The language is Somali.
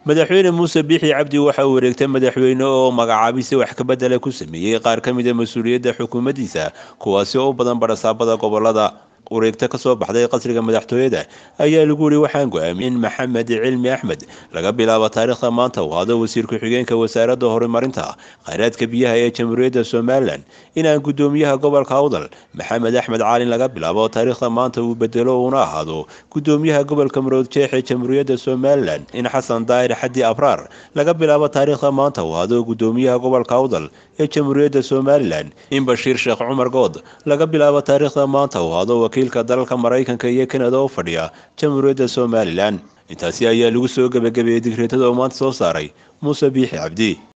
madaxweyne muuse biixi cabdi waxa uu wareegtay madaxweyne oo magacaabisi wax kabedela ku sameeyey qaar ka mid a mas-uuliyadda xukuumaddiisa kuwaasi oo u badan barasaabada gobolada wareegta kasoo baxday qasriga madaxtooyada ayaa lagu yiri waxaan go-aamiyey in maxamed cilmi axmed laga bilaabo taariikhda maanta uu hado wasiir ku-xigeenka wasaaradda horumarinta khayraadka biyaha ee jamhuuriyadda somalilan inaan gudoomiyaha gobolka awdal maxamed axmed caalin laga bilaabo taariikhda maanta uu bedelo uuna ahaado gudoomiyaha gobolka marood jeex ee jamhuuriyadda somalilan in xasan daahir xaddi abraar laga bilaabo taariikhda maanta uu hado gudoomiyaha gobolka awdal ee jamhuuriyadda somalilan in bashiir sheekh cumar good laga bilaabo taariikhda maanta uu hado wakiilka dalalka maraykanka iyo kanada oo fadhiya jamhuuriyadda somalilan intaasi ayaa lagu soo gebagabeeyey digreetada oo maanta soo saaray muuse biixi cabdi